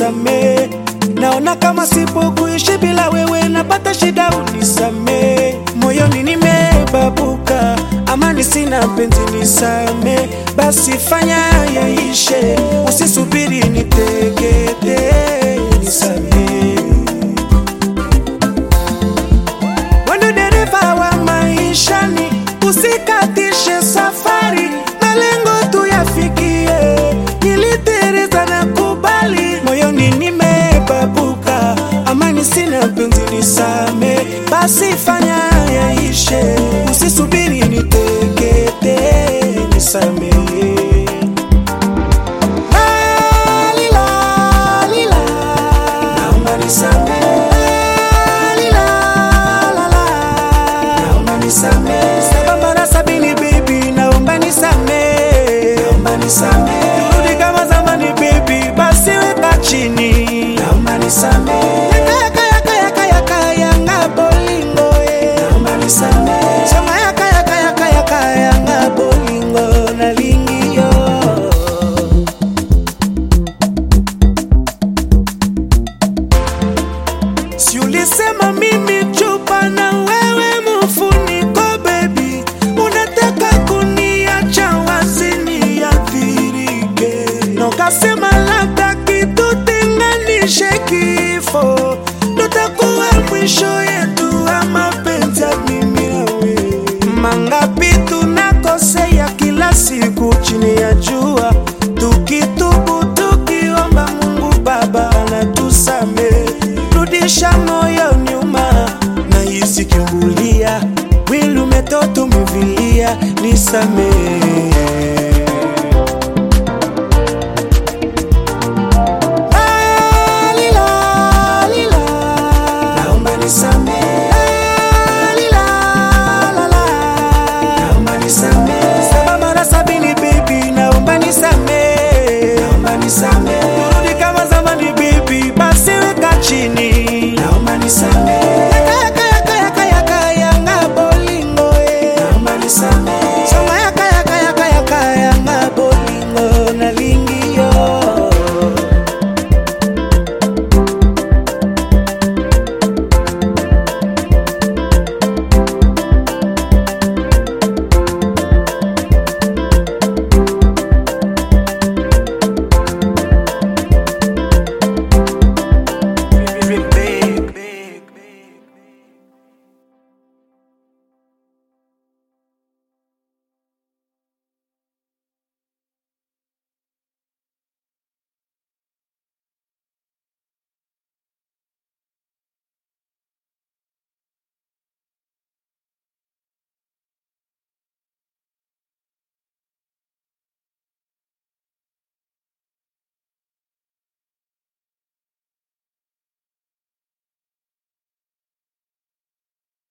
unisamee. Naona kama sipo kuishi bila wewe, napata shida, unisamee. Moyoni nimebabuka, amani sina, penzi nisame. Basi fanya yaishe, usisubiri nitegete, nisamee. Wendo dereva wa maishani, usikatishe safari, malengo tuyafikie. Nilitereza na kubali, moyoni nimebabuka, amani sina, penzi nisame. Basi fanya yaishe, usisubiri nitekete, nisamehe. Lalila, lila. Naomba nisamehe. Lalila, lala. Naomba nisamehe. Saba mara sabini baby, naomba nisamehe. Naomba nisamehe. Turudi kama zamani baby, basi weka chini. Naomba nisamehe. Yaka, yaka, yaka, yaka, yanga bolingo, eh. Naomba nisamehe. Sema yaka, yaka, yaka, yaka, yanga bolingo, nalingio. Si ulisema mimi chupa na wewe mfuniko baby, unataka kuniacha wazi niathirike, na ukasema labda kitutenganishe kifo, tutakuwa mwisho yetu wa mapenzi ya mimi na wewe. Mangapi tunakosea kila siku chini ya jua, tukitubu tukiomba Mungu Baba anatusamehe. Rudisha moyo nyuma, na hisi kimbulia, mwili umetoto umevilia, nisamehe.